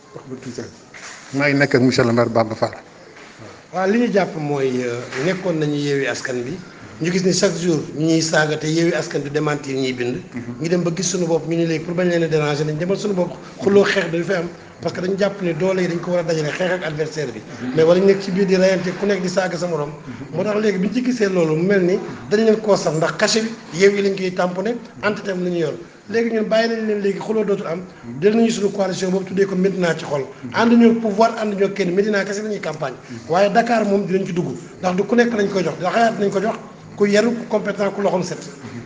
wax ba tuuti maa ngi nekk ak monsieur le maire Bamba Fall. waaw li ñu jàpp mooy nekkoon nañu yeewi askan bi ñu gis ni chaque jour ñu ñuy saaga te yeewi askan bi démentir ñuy bind. ñu dem ba gis suñu bopp ñu ni léegi pour bañ leen a déranger nañ demal suñu bopp xuloo xeex dañu fi am parce que dañu jàpp ne doole yi dañ ko war a dajale xeex ak adversaire bi. mais wala ñu nekk ci biir di rayante ku nekk di saaga sa morom. moo tax léegi bi ñu ci gisee loolu mu mel ni dañ leen koo saf ndax cachet bi yeewi lañ koy tamponné entité am la ñu yor léegi ñun bàyyi nañ leen léegi xuloo dootul am del nañu suñu coalition boobu tuddee ko Médina ci xol ànd ñoo pouvoir ànd ñoo kenn Médina kese la ñuy campagne waaye Dakar moom dinañ ci dugg ndax du ku nekk lañ koy jox da xalaat nañ ko jox ku yaru ku compétent ku loxoom set